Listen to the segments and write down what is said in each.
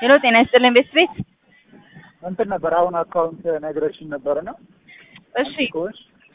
ሄሎ ጤና ይስጥልኝ ቤት ቤት እንትን ነበር አሁን አካውንት ነግረሽኝ ነበርና እሺ ኮሽ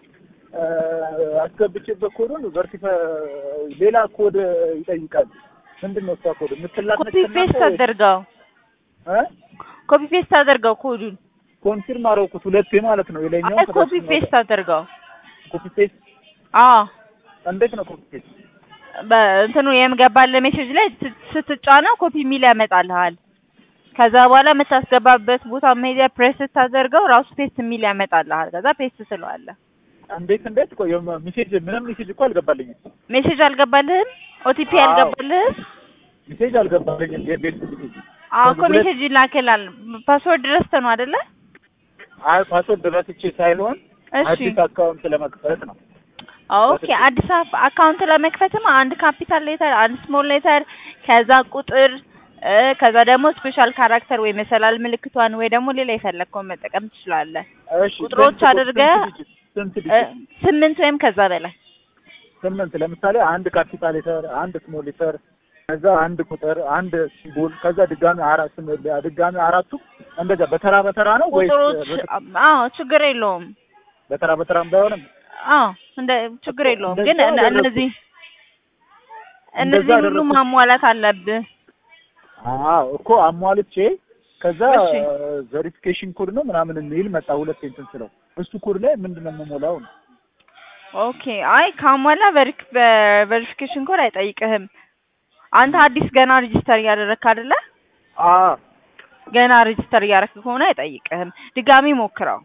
አስገብቼበት ኮዱን ቨርቲፋ ሌላ ኮድ ይጠይቃል። ምንድን ነው እሷ ኮድ የምትላክ ኮፒ ፔስት አድርገው ኮፒ ፔስት አድርገው ኮዱን ኮንፊርም አደረኩት ሁለቴ ማለት ነው። የላይኛው አይ ኮፒ ፔስት አድርገው ኮፒ ፔስት አዎ እንዴት ነው ኮፒ ፔስት? በእንትኑ የምገባለ ሜሴጅ ላይ ስ- ስትጫነው ኮፒ የሚል ያመጣልሃል። ከዛ በኋላ የምታስገባበት ቦታ ሜዲያ ፕሬስ ስታደርገው ራሱ ፔስት የሚል ያመጣልሃል። ከዛ ፔስት ትለዋለህ። እንዴት እንዴት ቆይ ሜሴጅ ምንም ሜሴጅ እኮ አልገባልኝም። ሜሴጅ አልገባልህም? ኦቲፒ አዎ። አልገባልህም? ሜሴጅ አልገባልኝም። የቤት ሜሴጅ አዎ እኮ ሁለት- ሜሴጅ ይላክላል። ፓስወርድ ረስተህ ነው አይደለ? አይ ፓስወርድ ረስቼ ሳይሆን እሺ አዲስ አካውንት ለመክፈት ነው። ኦኬ አዲስ አበባ አካውንት ለመክፈትም አንድ ካፒታል ሌተር፣ አንድ ስሞል ሌተር፣ ከዛ ቁጥር እ ከዛ ደግሞ ስፔሻል ካራክተር ወይ መሰላል ምልክቷን ወይ ደግሞ ሌላ የፈለግከውን መጠቀም ትችላለህ። እሺ ቁጥሮች ስንት- አድርገህ ስንት ዲጂት? ስንት እ ዲጂት? ስምንት ወይም ከዛ በላይ ስምንት ለምሳሌ አንድ ካፒታል ሌተር፣ አንድ ስሞል ሌተር፣ ከዛ አንድ ቁጥር፣ አንድ ሲምቦል፣ ከዛ ድጋሚ አራት ስም- ድጋሚ አራቱ እንደዛ በተራ በተራ ነው ወይስ ቁጥሮች አዎ ችግር የለውም። በተራ በተራም ባይሆንም አዎ እንደ ችግር የለውም ግን እንደዛ እነ- አደረኩት። እነዚህ እንደዛ እነዚህ ሁሉ አደረኩት። ማሟላት አለብህ። አዎ እኮ አሟልቼ ከዛ እሺ። ቬሪፊኬሽን ኮድ ነው ምናምን የሚል መጣ። ሁለት እንትን ስለው እሱ ኮድ ላይ ምንድን ነው የምሞላው ነው? ኦኬ አይ ካሟላ ቬሪፊኬሽን ኮድ አይጠይቅህም። አንተ አዲስ ገና ሬጂስተር እያደረግክ አይደለ? አዎ ገና ሬጂስተር እያደረግክ ከሆነ አይጠይቅህም። ድጋሚ ሞክረው።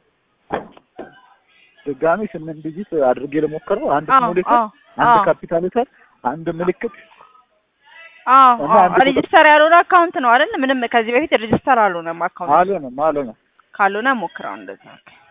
ድጋሚ ስምንት ዲጂት አድርጌ ለሞከረው አንድ አዎ ስሞል ሌተር፣ አዎ አንድ አዎ ካፒታል ሌተር፣ አንድ ምልክት አዎ እና አዎ አንድ ቁጥር። ሬጂስተር ያልሆነ አካውንት ነው አይደል? ምንም ከዚህ በፊት ሬጂስተር አልሆነም አካውንት። አልሆነም አልሆነም። ካልሆነ ሞክረው እንደዛ።